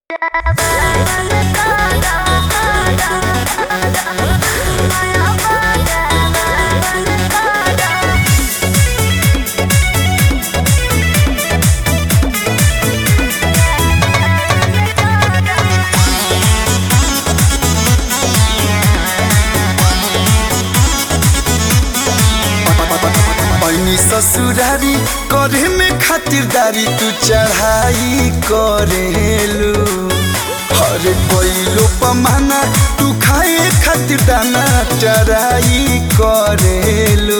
पैनी ससुरारी करे में खातिरदारी तू चढ़ाई करेलू हरे कोइलो पमाना तू खाए खातिर दाना चराई करेलू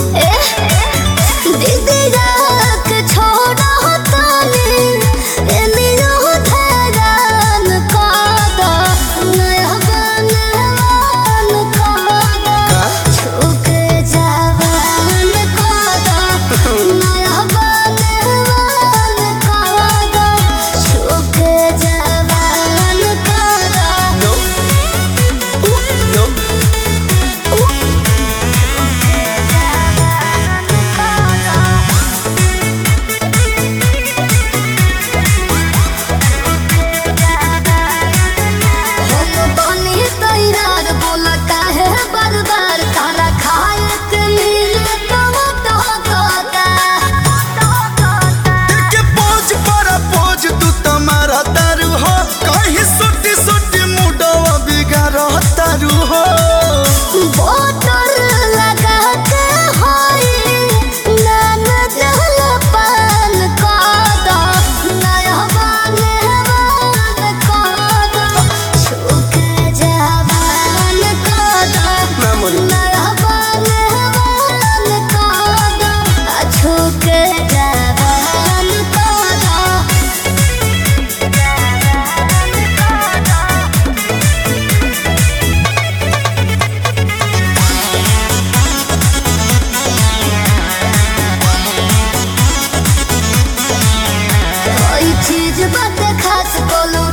No, no, बार तारा खाए के मिले तो के पोज पर पोज तू तुम्हारा तारू हो कहीं सुटी सुटी मुडवा बिगाड़ तारू हो बोतल लगा के होई नान जल पान कादा नया बाने बान कादा छुके जवान कादा ना मोरी नया बाने बान कादा छुके जवान कादा कोई चीज बात खास बोलो